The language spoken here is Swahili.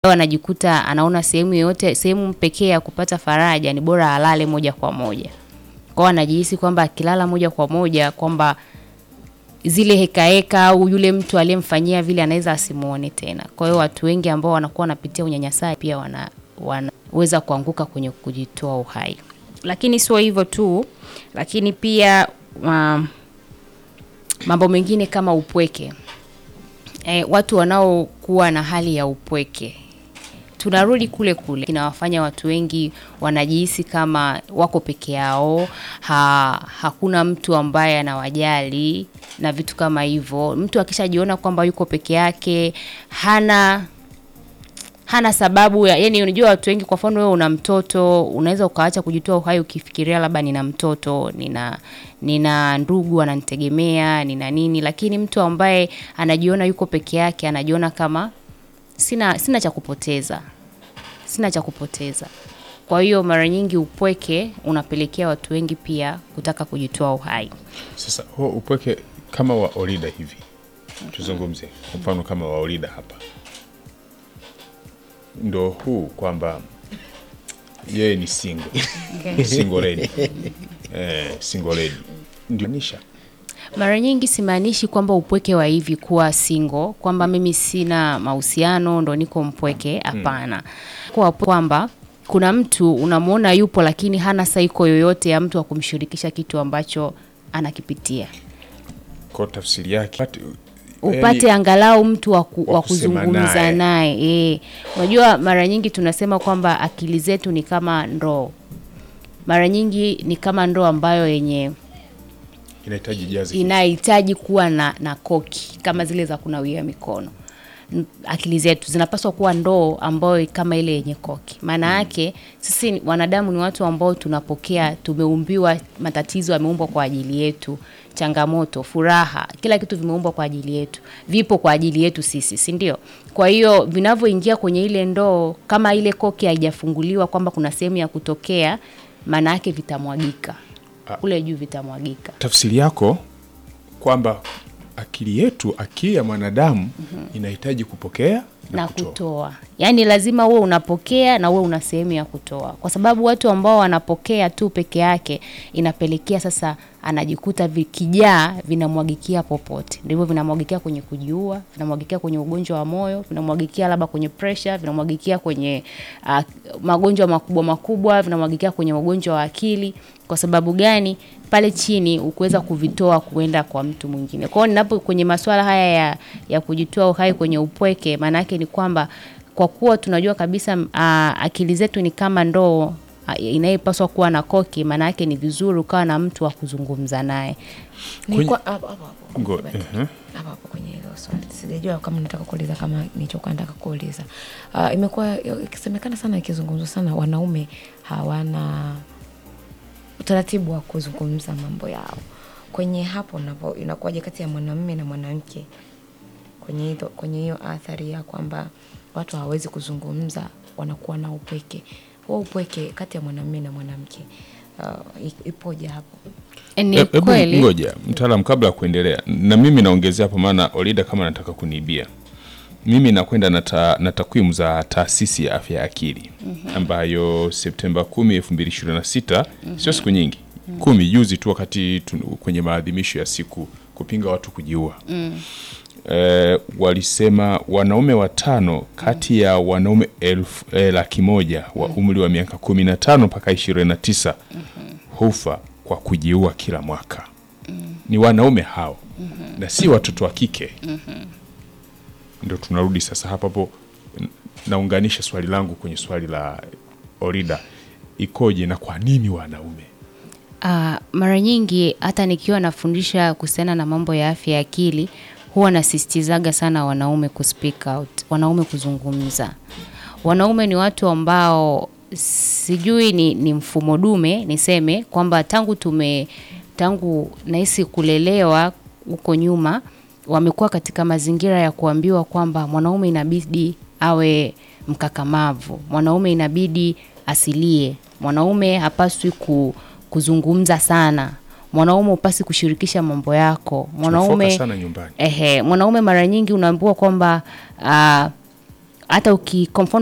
Leo anajikuta anaona sehemu yoyote, sehemu pekee ya kupata faraja ni bora alale moja kwa moja. Kwao anajihisi kwamba akilala moja kwa moja kwamba zile heka heka au yule mtu aliyemfanyia vile anaweza asimuone tena. Kwa hiyo watu wengi ambao wanakuwa wanapitia unyanyasaji pia wana, wanaweza kuanguka kwenye kujitoa uhai. Lakini sio hivyo tu, lakini pia um, mambo mengine kama upweke. E, watu wanaokuwa na hali ya upweke tunarudi kule kule, inawafanya watu wengi wanajihisi kama wako peke yao, ha, hakuna mtu ambaye anawajali na vitu kama hivyo. Mtu akishajiona kwamba yuko peke yake, hana hana sababu ya yani, unajua watu wengi, kwa mfano wewe una mtoto, unaweza ukaacha kujitoa uhai ukifikiria labda nina mtoto, nina nina ndugu ananitegemea, nina nini, lakini mtu ambaye anajiona yuko peke yake, anajiona kama sina sina cha kupoteza, sina cha kupoteza. Kwa hiyo mara nyingi upweke unapelekea watu wengi pia kutaka kujitoa uhai. Sasa huo upweke kama wa Olida hivi, tuzungumze kwa mfano kama wa Olida hapa, ndo huu kwamba yeye ni single single lady eh, single lady ndio nisha Mara nyingi simaanishi kwamba upweke wa hivi kuwa single, kwamba mimi sina mahusiano ndo niko mpweke. Hapana, kwa kwamba kuna mtu unamwona yupo, lakini hana saiko yoyote ya mtu wa kumshirikisha kitu ambacho anakipitia, kwa tafsiri yake upate yani, angalau mtu wa ku- wa wa kusema kuzungumza naye. naye. Eh, unajua mara nyingi tunasema kwamba akili zetu ni kama ndoo, mara nyingi ni kama ndoo ambayo yenye inahitaji jazi inahitaji kuwa na, na koki kama zile za kunawia mikono. N- Akili zetu zinapaswa kuwa ndoo ambayo kama ile yenye koki. Maana yake sisi ni- wanadamu ni watu ambao tunapokea, tumeumbiwa matatizo, yameumbwa kwa ajili yetu, changamoto, furaha, kila kitu vimeumbwa kwa ajili yetu, vipo kwa ajili yetu sisi, si ndio? Kwa hiyo vinavyoingia kwenye ile ndoo, kama ile koki haijafunguliwa kwamba kuna sehemu ya kutokea, maana yake vitamwagika kule juu, vitamwagika. tafsiri yako kwamba akili yetu akili ya mwanadamu inahitaji kupokea na, na kutoa. kutoa. Yaani lazima uwe unapokea na uwe una sehemu ya kutoa, kwa sababu watu ambao wanapokea tu peke yake inapelekea sasa anajikuta vikijaa vinamwagikia popote, ndivyo vinamwagikia kwenye kujiua, vinamwagikia kwenye ugonjwa wa moyo, vinamwagikia labda kwenye pressure, vinamwagikia kwenye uh, magonjwa makubwa makubwa, vinamwagikia kwenye ugonjwa wa akili. Kwa sababu gani? Pale chini ukuweza kuvitoa kuenda kwa mtu mwingine. Kwa hiyo ninapo kwenye masuala haya ya, ya kujitoa uhai kwenye upweke, maana yake ni kwamba kwa kuwa tunajua kabisa uh, akili zetu ni kama ndoo ah, inayepaswa kuwa na koki, maana yake ni vizuri ukawa na mtu wa kuzungumza naye. Nilikuwa hapo hapo hapo. Ngo- Baki. ehe. hapo hapo kwenye hilo swali sijajua kama nataka kuuliza kama nilichokuwa nataka kuuliza uh, imekuwa ikisemekana sana ikizungumzwa sana wanaume hawana utaratibu wa kuzungumza mambo yao kwenye hapo napo inakuwaje kati ya mwanamume na mwanamke kwenye hiyo kwenye hiyo athari ya kwamba watu hawawezi kuzungumza wanakuwa na upweke huo upweke kati ya mwanamume na mwanamke uh, i- ipoje hapo Ni E- Hebu kweli ngoja mtaalam, kabla ya kuendelea, na mimi naongezea hapo, maana Olida kama nataka kuniibia mimi nakwenda na, ta, na takwimu za taasisi ya afya ya akili ambayo Septemba 10 2026 sio siku nyingi kumi juzi tu wakati tu, kwenye maadhimisho ya siku kupinga watu kujiua eh, walisema wanaume watano kati ya wanaume elfu eh, laki moja wa umri wa miaka 15 mpaka 29 hufa kwa kujiua kila mwaka ni wanaume hao na si watoto wa kike ndo tunarudi sasa hapa hapo n- naunganisha swali langu kwenye swali la Orida ikoje na kwa nini wanaume Ah, mara nyingi hata nikiwa nafundisha kuhusiana na mambo ya afya ya akili huwa nasisitizaga sana wanaume ku speak out, wanaume kuzungumza. Wanaume ni watu ambao sijui ni, ni mfumo dume niseme kwamba tangu tume tangu nahisi kulelewa huko nyuma wamekuwa katika mazingira ya kuambiwa kwamba mwanaume inabidi awe mkakamavu, mwanaume inabidi asilie, mwanaume hapaswi ku, kuzungumza sana, mwanaume upasi kushirikisha mambo yako, mwanaume Tunafocus sana nyumbani Ehe, mwanaume mara nyingi unaambiwa kwamba ah, hata uki kwa mfano